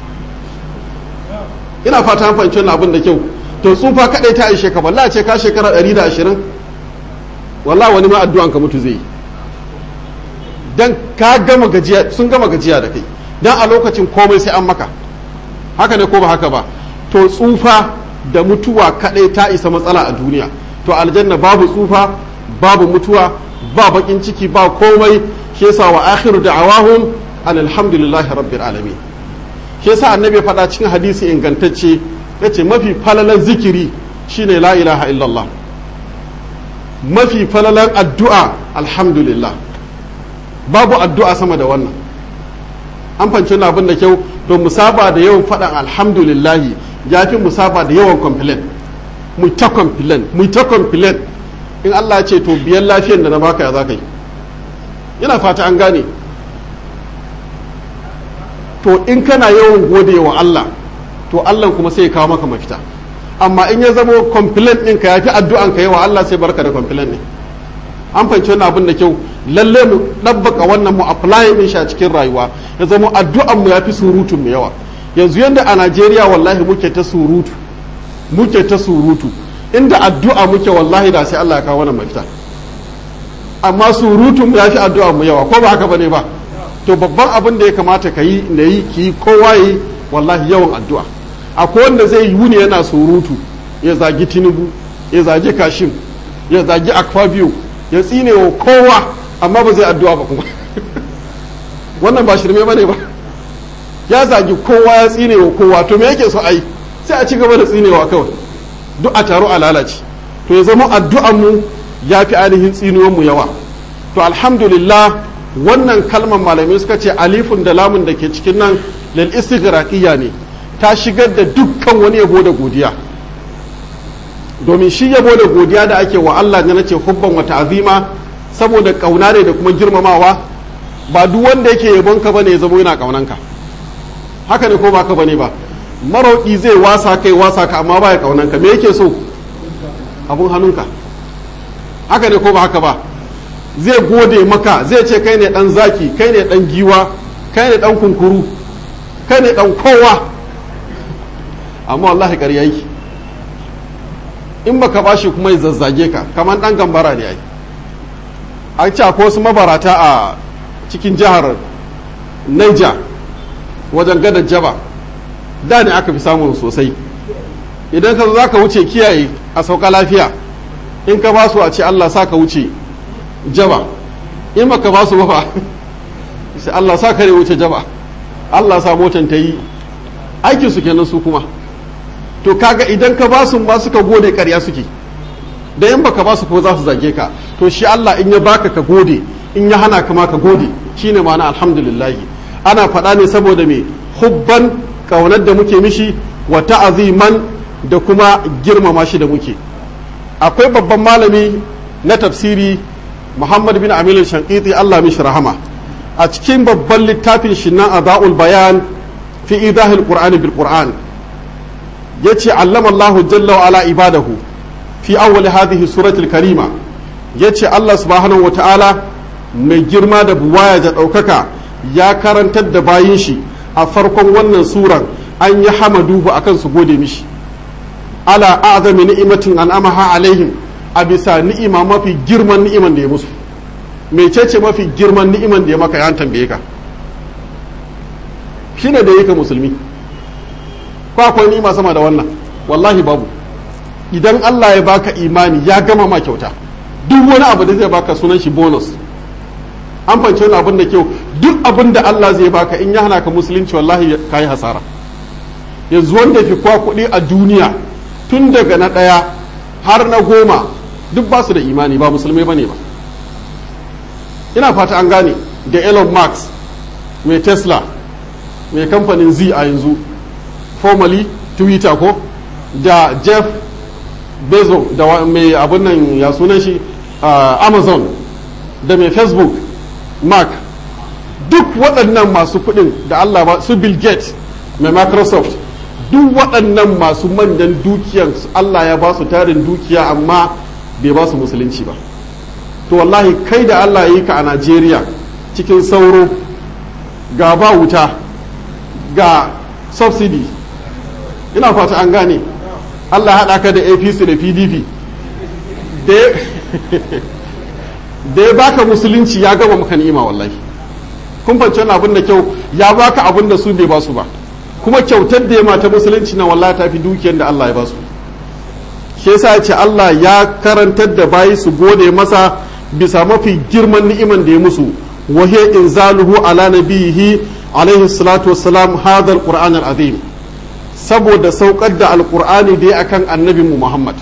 ina fata an fahimci wannan abin da kyau to tsufa kadai ta ishe ka wallahi ce ka shekara 120 wallahi wani ma addu'an ka mutu zai yi dan ka gama gajiya sun gama gajiya da kai dan a lokacin komai sai an maka haka ne ko ba haka ba to tsufa da mutuwa kadai ta isa matsala a duniya to aljanna babu tsufa babu mutuwa ba bakin ciki ba komai shi yasa wa akhiru da'awahum alhamdulillahi rabbil alamin shi yasa annabi ya faɗa cikin hadisi ingantacce yace mafi falalan zikiri shine la ilaha illallah mafi falalan addu'a alhamdulillah babu addu'a sama da wannan an fanci wani abin da kyau to musaba da yawan faɗan alhamdulillahi ya fi musaba da yawan complain mu ta complain mu ta complain in Allah ya ce to biyan lafiyan da na baka ya za ka yi ina fata an gane to in kana yawan gode wa Allah to Allah kuma sai ya kawo maka mafita amma in ya zamo complaint ɗinka ya fi addu'an ka yawa Allah sai barka da complaint ne an fahimci wannan abin da kyau lalle mu ɗabbaka wannan mu apply din shi a cikin rayuwa ya zama addu'an mu ya fi surutun mu yawa yanzu yanda a Najeriya wallahi muke ta surutu muke ta surutu inda addu'a muke wallahi da sai Allah ya kawo wannan mafita amma surutun mu ya fi addu'a mu yawa ko ba haka bane ba to babban abin da ya kamata ka yi na yi ki kowa yi wallahi yawan addu'a akwai wanda zai yi wuni yana surutu ya zagi tinubu ya zagi kashim ya zagi akfabio ya tsine wa kowa amma ba zai addu'a ba kuma wannan ba shirme bane ba ya zagi kowa ya tsine wa kowa to me yake so ai sai a ci gaba da tsinewa kawai duk a taro a lalace to ya zama addu'an mu ya fi ainihin tsinuwan mu yawa to alhamdulillah wannan kalmar malamai suka ce alifun da lamun da ke cikin nan lil istighraqiyya ne ta shigar da dukkan wani yabo da godiya domin shi yabo da godiya da ake wa Allah ne nace hubban wa ta'zima saboda kauna ne da kuma girmamawa ba duk wanda yake yabon ka bane ya zama yana kaunan ka haka ne ko ba ka bane ba marauki zai wasa kai wasa ka amma baya kaunan ka me yake so abun hannunka haka ne ko ba haka ba zai gode maka zai ce kai ne dan zaki kai ne dan giwa kai ne dan kunkuru kai ne dan kowa amma wallahi ƙarya yake in baka bashi kuma ya zazzage ka kamar dan gambara ne ai an ce akwai wasu mabarata a cikin jihar Niger wajen gadar jaba da ne aka fi samun sosai idan ka zo za ka wuce kiyaye a sauka lafiya in ka ba su a ce Allah sa ka wuce jaba in baka ba su ba sai Allah sa kare wuce jaba Allah sa motan ta yi aikin su kenan su kuma to kaga idan ka ba su ma suka gode ƙarya suke da in baka ba su ko za su zage ka to shi Allah in ya baka ka gode in ya hana ka ma ka gode shine ma'ana alhamdulillah ana faɗa ne saboda me hubban kaunar da muke mishi wa ta'aziman da kuma girmama shi da muke akwai babban malami na tafsiri Muhammad bin Amil Shankiti Allah mishi rahama a cikin babban littafin shi na Adaul Bayan fi idahil Qur'ani bil Qur'an yace allama Allah jalla wa ala ibadahu fi awwal hadhihi suratul karima yace Allah subhanahu wata'ala mai girma da buwaya da ɗaukaka ya karantar da bayin shi a farkon wannan suran an yi hamaduhu akan su gode mishi ala a'zami ni'imatin an'amaha alaihim a bisa ni'ima mafi girman ni'iman da ya musu mecece mafi girman ni'iman da ya maka ya tambaye ka shine da yake musulmi ko akwai ni'ima sama da wannan wallahi babu idan Allah ya baka imani ya gama ma kyauta duk wani abu da zai baka sunan shi bonus an fahimci wani abin da kyau duk abin da Allah zai baka in ya hana ka musulunci wallahi ka yi hasara yanzu wanda fi kwa kuɗi a duniya tun daga na ɗaya har na goma duk ba su da imani ba musulmai ba ne ba ina fata an gane da elon musk mai tesla mai kamfanin z a yanzu formerly twitter ko da jeff bezos da mai abin nan ya sunan shi uh, amazon da mai facebook mark duk waɗannan masu kuɗin da allah ba su bill gates mai microsoft duk waɗannan masu manyan dukiyan allah ya ba su tarin dukiya amma bai ba su musulunci ba to wallahi kai da allah ya yi ka a najeriya cikin sauro ga ba wuta ga subsidy ina fata an gane allah haɗa ka da apc da pdp da ya baka musulunci ya gama maka ni'ima wallahi kun fahimci wani abin da kyau ya baka abin da su bai ba su ba kuma kyautar da ya mata musulunci na wallahi ta fi dukiyar da allah ya ba su shi yasa ya ce allah ya karantar da bayi su gode masa bisa mafi girman ni'iman da ya musu وهي إنزاله على نبيه عليه الصلاة والسلام هذا القرآن العظيم saboda saukar da alkur'ani dai akan annabin mu Muhammad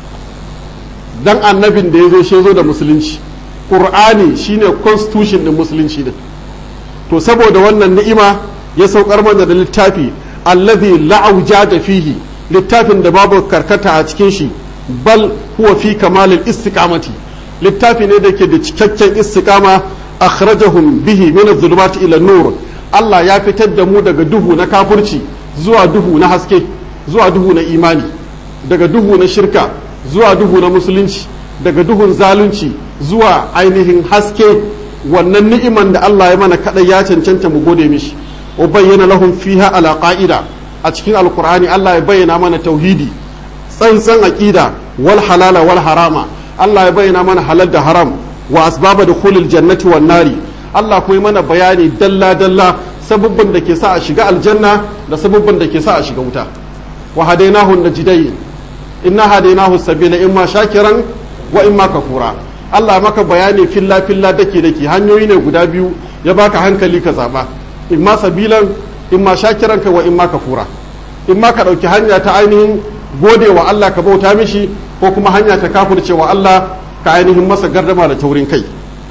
dan annabin da ya zo shi zo da musulunci qur'ani shine constitution din musulunci din to saboda wannan ni'ima ya saukar mana da littafi allazi la'auja fihi littafin da babu karkata a cikin shi bal huwa fi kamalil istiqamati littafi ne da ke da cikakken istiqama akhrajahum bihi min adh-dhulumati ila nur Allah ya fitar da mu daga duhu na kafirci zuwa duhu na haske zuwa duhu na imani daga duhu na shirka zuwa duhu na musulunci daga duhun zalunci zuwa ainihin haske wannan ni'iman da Allah ya mana kadai ya cancanta mu gode mishi wa bayyana lahum fiha ala qa'ida a cikin alqur'ani Allah ya bayyana mana tauhidi tsantsan aqida wal halala wal harama Allah ya bayyana mana halal da haram wa asbaba dukhulil jannati wan nari Allah kuma mana bayani dalla dalla sababban da ke sa a shiga aljanna da sababban da ke sa a shiga wuta wa hadainahu najdayn inna hadainahu sabila imma shakiran wa imma kafura Allah maka bayani filla filla dake dake hanyoyi ne guda biyu ya baka hankali ka zaba imma sabilan imma shakiran ka wa imma kafura imma ka dauki hanya ta ainihin gode wa Allah ka bauta mishi ko kuma hanya ta kafirce wa Allah ka ainihin masa gardama da taurin kai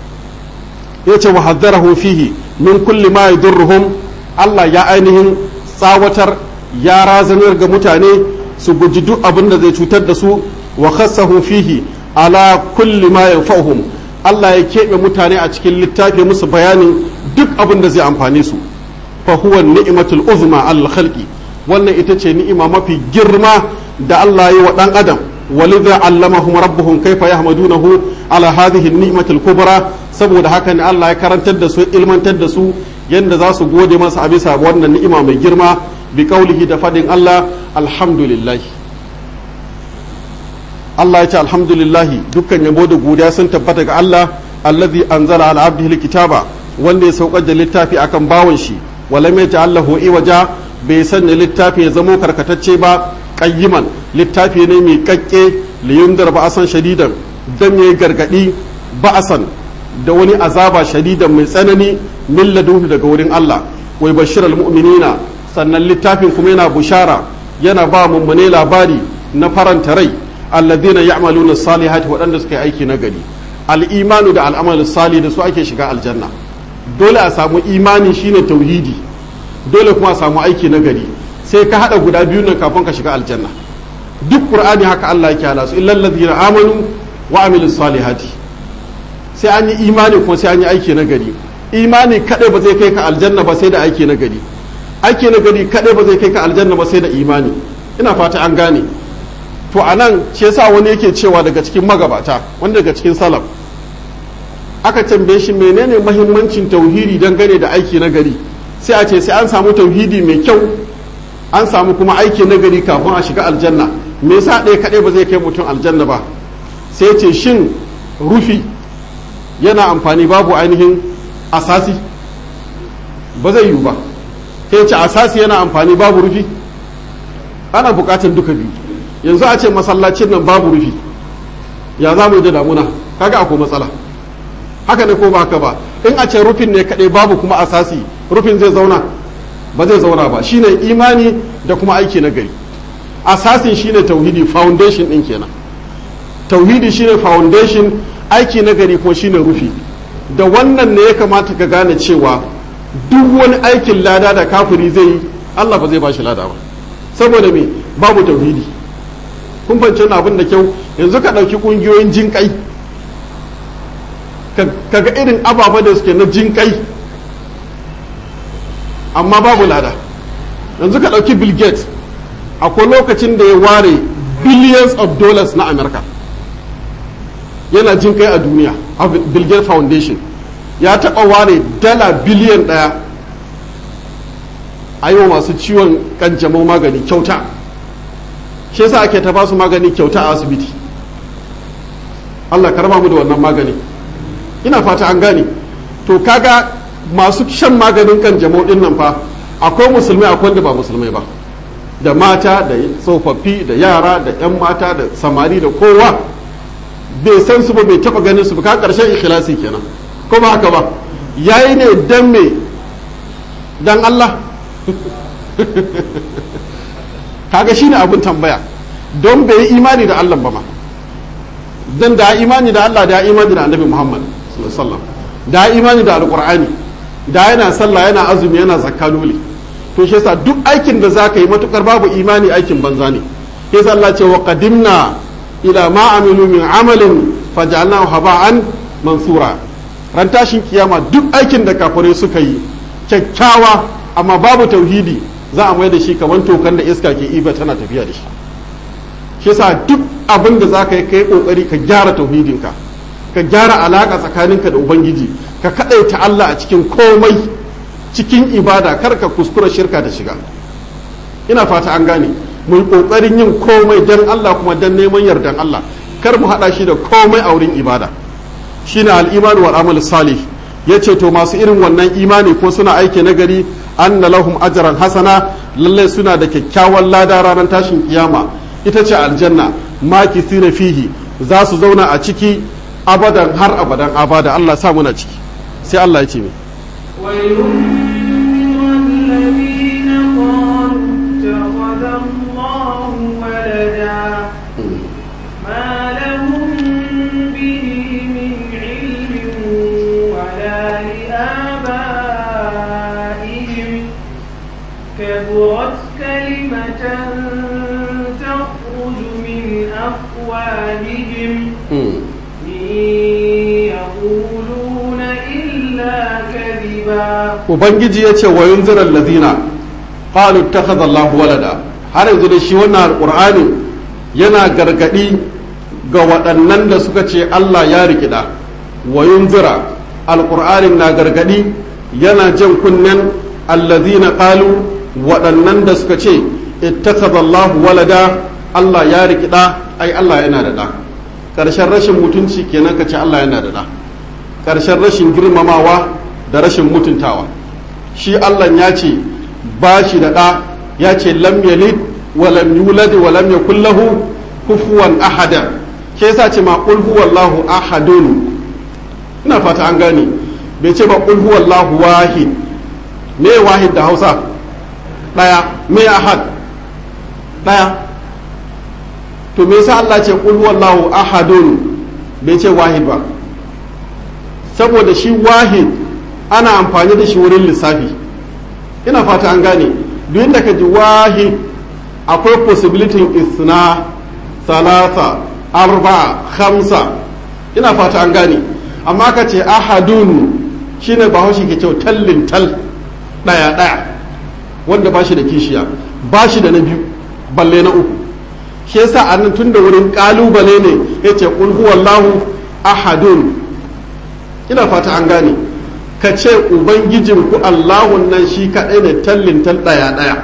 ya ce wa haddarahu fihi min kulli ma yadurruhum Allah ya ainihin tsawatar ya razanar ga mutane su guji duk abin da zai cutar da su wa khassahu fihi ala kulli ma yanfa'uhum Allah ya keɓe mutane a cikin littafi musu bayanin duk abin da zai amfane su fa huwa ni'matul uzma al khalqi wannan ita ce ni'ima mafi girma da Allah ya yi wa dan adam ولذا علمهم ربهم كيف يحمدونه على هذه النعمة الكبرى saboda haka ne Allah ya karantar da su ilmantar da su yadda za su gode masa a bisa wannan ni'ima mai girma bi kaulihi da fadin Allah alhamdulillah Allah ya ce alhamdulillah dukkan yabo da godiya sun tabbata ga Allah allazi anzala ala abdihi alkitaba wanda ya saukar da littafi akan bawan shi walam yaj'alahu iwaja bai sanya littafi ya zamo karkatacce ba qayyiman littafi ne mai kakke liyundar ba'asan shadidan dan yayi gargadi ba'asan da wani azaba shadidan mai tsanani min ladunhu daga wurin Allah wai bashiral mu'minina sannan littafin kuma yana bushara yana ba mummune labari na faranta rai alladhina ya'maluna salihati waɗanda suka yi aiki na gari al-imanu da al'amal salih da su ake shiga aljanna dole a samu imani shine tauhidi dole kuma a samu aiki na gari sai ka hada guda biyu nan kafin ka shiga aljanna duk qur'ani haka Allah yake hala su illal ladina amanu wa amilus salihati sai an yi imani kuma sai an yi aiki na gari imani kadai ba zai kai ka aljanna ba sai da aiki na gari aiki na gari kadai ba zai kai ka aljanna ba sai da imani ina fata an gane to anan shi yasa wani yake cewa daga cikin magabata wanda daga cikin salaf aka tambaye shi menene mahimmancin tauhidi dangane da aiki na gari sai a ce sai an samu tauhidi mai kyau an samu kuma aiki na gari kafin a shiga aljanna me yasa ɗaya kaɗai ba zai kai mutum aljanna ba sai ce shin rufi yana amfani babu ainihin asasi ba zai yiwu ba sai ce asasi yana amfani babu rufi ana buƙatar duka biyu yanzu a ce masallacin nan babu rufi ya za mu yi da damuna kaga akwai matsala haka ne ko ba haka ba in a ce rufin ne kaɗai babu kuma asasi rufin zai zauna ba zai zauna ba shine imani da kuma aiki na gari asasin shine tauhidi foundation din kenan tauhidi shine foundation aiki na gari kuma shine rufi da wannan ne ya kamata ka gane cewa duk wani aikin lada da kafiri zai yi Allah ba zai ba shi lada ba saboda me babu tauhidi kun fahimci abin da kyau yanzu ka ɗauki ƙungiyoyin jinƙai ka ga irin ababa da suke na jinƙai amma babu lada yanzu ka ɗauki bill gates akwai lokacin da ya ware billions of dollars na america yana jinƙai a duniya a bill gates foundation ya taɓa ware dala biliyan ɗaya a yi wa masu ciwon kanjamau magani kyauta shi yasa ake ta ba su magani kyauta a asibiti Allah karama mu da wannan magani ina fata an gane to kaga masu shan maganin kanjamau din nan fa akwai musulmai akwai wanda ba musulmai ba da mata da tsofaffi da yara da yan mata da samari da kowa bai san su ba bai taba ganin su ba ka karshen ikhlasi kenan ko ba haka ba yayi ne dan me dan Allah kaga shine abin tambaya don bai yi imani da Allah ba ma dan da imani da Allah da imani da Annabi Muhammad sallallahu da imani da Alqur'ani da yana sallah yana azumi yana zakka dole to shi yasa duk aikin da zaka yi matukar babu imani aikin banza ne yasa Allah ce wa qadimna ila ma amilu min amalin faj'alnahu haba'an mansura ran tashin kiyama duk aikin da kafirai suka yi kyakkyawa amma babu tauhidi za a mai da shi kamar tokan da iska ke iba tana tafiya da shi shi yasa duk abin da za ka yi kai kokari ka gyara tauhidinka ka gyara alaka tsakaninka da ubangiji ka kadaita Allah a cikin komai cikin ibada kar ka kuskura shirka da shiga ina fata an gane mu yi kokarin yin komai dan Allah kuma dan neman yardan Allah kar mu hada shi da komai a wurin ibada shine al-iman wal amal salih yace to masu irin wannan imani ko suna aiki nagari anna lahum ajran hasana lalle suna da kyakkyawan lada ranar tashin kiyama ita ce aljanna maki sina fihi za su zauna a ciki abadan har abadan abada Allah sa muna ciki sai Allah ya ce mi كبرت كلمة تخرج من أفواههم يقولون إلا كذبا ubangiji ya ce wa yunzirar lazina qalu takhadha Allahu walada har yanzu da shi wannan alqur'ani yana gargadi ga waɗannan da suka ce Allah ya rikida wa yunzira alqur'anin na gargadi yana jan kunnen allazina qalu waɗannan da suka ce ittakhadha Allahu walada Allah ya rikida ai Allah yana da da ƙarshen rashin mutunci kenan ka ce Allah yana da da ƙarshen rashin girmamawa da rashin mutuntawa shi Allah ya ce ba shi da ɗa ya ce lam yalid wa lam yulad wa lam yakul lahu kufuwan ahada ke yasa ce ma qul huwallahu ahadun ina fata an gane bai ce ba qul huwallahu wahid me wahid da Hausa daya me ahad daya to me yasa Allah ce qul huwallahu ahadun bai ce wahid ba saboda shi wahid ana amfani da shi wurin lissafi ina fata an gane duk inda ka ji wahid akwai possibility isna salasa arba khamsa ina fata an gane amma ka ce ahadun shine bahaushe ke cewa tallin tal daya daya wanda ba shi da kishiya ba shi da na biyu balle na uku shi yasa annan tun da wurin kalubale ne yace qul huwallahu ahadun ina fata an gane ka ce ubangijin ku allahun nan shi kaɗai ne tallin tal ɗaya ɗaya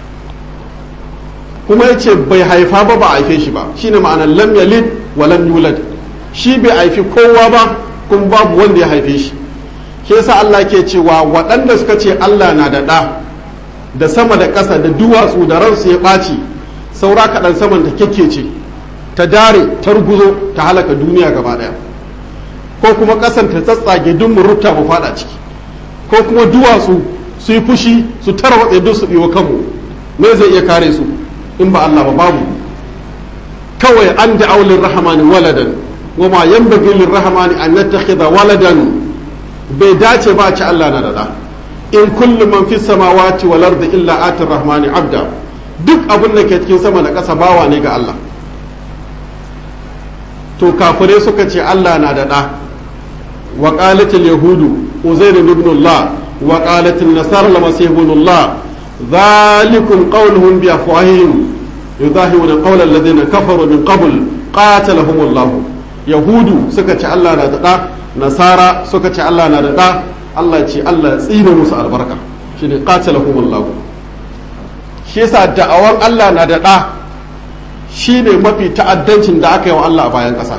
kuma ya ce bai haifa ba ba haife shi ba shine ma'anar lam yalid wa lam yulad shi bai haifi kowa ba kuma babu wanda ya haife shi ke yasa Allah ke cewa waɗanda suka ce Allah na da ɗa da sama da ƙasa da duwatsu da ransu ya ɓaci saura kaɗan saman ta ce ta dare ta ruguzo ta halaka duniya gaba ɗaya ko kuma ƙasan ta tsatsage duk mu rubta mu fada ciki ko kuma duwatsu su yi fushi su tarwatse duk su biyo kanmu me zai iya kare su in ba Allah ba babu kawai an da aulin rahamani waladan wa ma yanbaghi lirrahmani an yattakhidha waladan bai dace ba ci Allah na da da in kullu man fi samawati wal ardi illa atir rahmani abda duk abin da ke cikin sama da ƙasa bawa ne ga Allah to kafirai suka ce Allah na da da wa qalat al yahudu uzair ibn Allah wa qalat an nasara al masih ibn Allah dhalikum qawluhum bi afwahihim yudahiruna qawla alladhina kafaru min qabl qatalahum Allah yahudu suka ce Allah na da da nasara suka ce Allah na da da Allah ce Allah tsine musu albarka shine qatalahum Allah shi yasa da'awar Allah na da da shine mafi ta'addancin da aka yi wa Allah a bayan ƙasa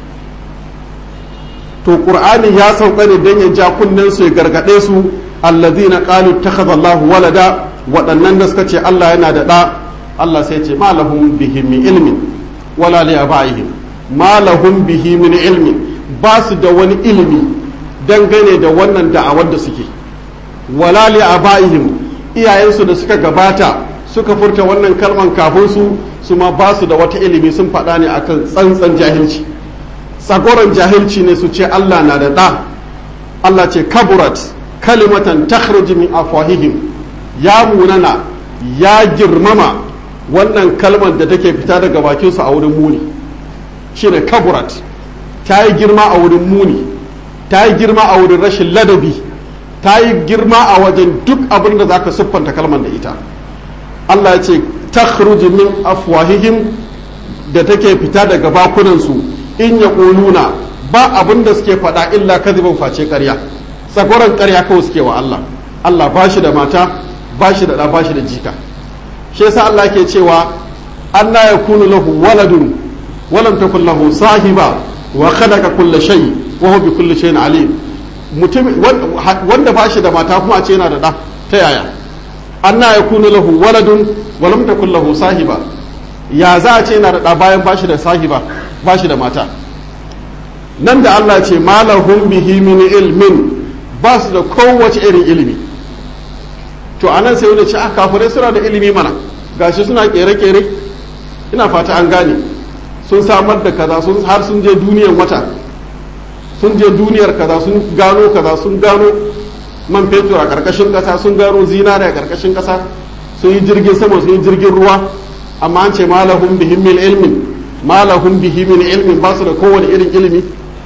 to qur'ani ya sauka ne dan ya ja kunnen su ya gargade su allazina qalu takhadha Allahu walada waɗannan da suka ce Allah yana da da Allah sai ce ma lahum bihi min ilmin wala li abaihim ma lahum bihi min ilmin ba su da wani ilimi dangane da wannan da'awar da suke wala li abaihim iyayensu da suka gabata suka furta wannan kalman kafin su su ma ba su da wata ilimi sun faɗa ne akan tsantsan jahilci tsagoran jahilci ne su ce Allah na da ɗa Allah ce kaburat kalimatan takhruju min afwahihim ya munana ya girmama wannan kalmar da take fita daga bakin su a wurin muni shine kaburat ta yi girma a wurin muni ta yi girma a wurin rashin ladabi ta yi girma a wajen duk abin da zaka siffanta kalmar da ita Allah ya ce takhruju min afwahihim da take fita daga bakunansu in ya ƙuluna ba abin da suke faɗa illa kadhibin face ƙarya tsagoran ƙarya kawai suke wa Allah Allah ba shi da mata ba shi da ɗa ba shi da jika shi yasa Allah ke cewa Allah ya kunu lahu waladun walam takun lahu sahiba wa khalaqa kulla shay wa huwa bi kulli shay'in alim mutum wanda ba shi da mata kuma a ce yana da ɗa ta yaya anna ya kunu lahu waladun walam takun lahu sahiba ya za a ce yana da ɗa bayan bashi da sahiba bashi da mata nan da Allah ce malahum bihi min ilmin ba su da kowace irin ilimi to anan sai wani ce a kafirai suna da ilimi mana gashi suna kere-kere ina fata an gane sun samar da kaza sun har sun je duniyar wata sun je duniyar kaza sun gano kaza sun gano man fetur a karkashin kasa sun gano zinare a karkashin kasa sun yi jirgin sama sun yi jirgin ruwa amma an ce malahum bihi min ilmin malahum bihi min ilmin ba su da kowane irin ilimi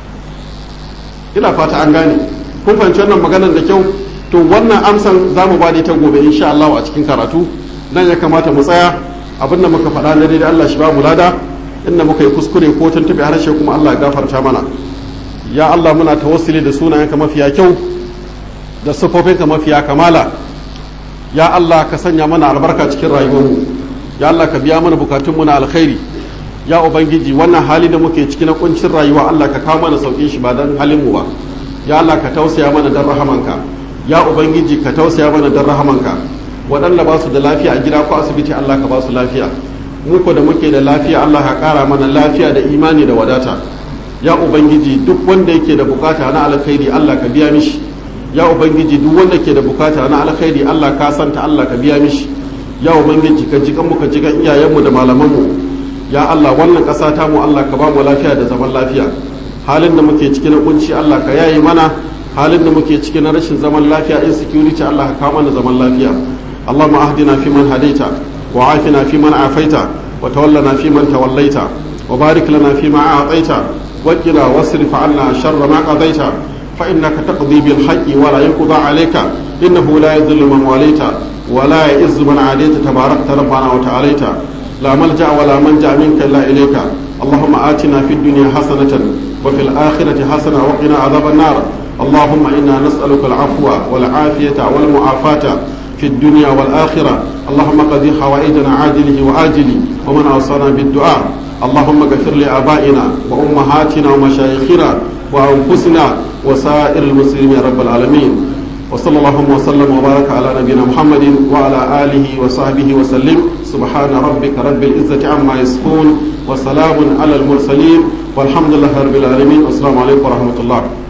ina fata an gane kun fahimci wannan maganar da kyau to wannan amsan za mu ba ta gobe insha Allah a cikin karatu nan ya kamata mu tsaya abin da muka faɗa na daidai Allah shi ba mu lada inda muka yi kuskure ko tuntuɓe harshe kuma Allah ya gafarta mana ya Allah muna tawassuli da sunayenka mafiya kyau da siffofinka mafiya kamala ya Allah ka sanya mana albarka cikin rayuwarmu ya Allah ka biya mana bukatunmu na alkhairi ya ubangiji wannan hali da muke ciki na kuncin rayuwa Allah ka kawo mana saukin shi ba dan halin mu ba ya Allah ka tausaya mana dan rahamanka ya ubangiji ka tausaya mana dan rahamanka waɗanda ba su da lafiya a gida ko asibiti Allah ka ba su lafiya mu ko da muke da lafiya Allah ka ƙara mana lafiya da imani da wadata ya ubangiji duk wanda yake da bukata na alkhairi Allah ka biya mishi ya ubangiji duk wanda ke da bukata na alkhairi Allah ka santa Allah ka biya mishi ya ubangiji ka jikan mu ka jikan iyayenmu da malamanmu ya Allah wannan ƙasa ta mu Allah ka ba mu lafiya da zaman lafiya halin da muke ciki na kunci Allah ka yayi mana halin da muke ciki na rashin zaman lafiya insecurity Allah ka kawo mana zaman lafiya اللهم اهدنا فيمن هديت وعافنا فيمن عافيت وتولنا فيمن توليت وبارك لنا فيما أعطيت وقنا واصرف عنا شر ما قضيت فإنك تقضي بالحق ولا يقضى عليك إنه لا يذل من واليت ولا يئز من عاديت تباركت ربنا وتعاليت لا ملجأ ولا منجأ منك إلا إليك اللهم آتنا في الدنيا حسنة وفي الآخرة حسنة وقنا عذاب النار اللهم إنا نسألك العفو والعافية والمعافاة في الدنيا والآخرة اللهم قضي حوائجنا عاجله وآجله ومن أوصانا بالدعاء اللهم اغفر لآبائنا وأمهاتنا ومشايخنا وأنفسنا وسائر المسلمين يا رب العالمين وصلى الله وسلم وبارك على نبينا محمد وعلى آله وصحبه وسلم سبحان ربك رب العزة عما يصفون وسلام على المرسلين والحمد لله رب العالمين والسلام عليكم ورحمة الله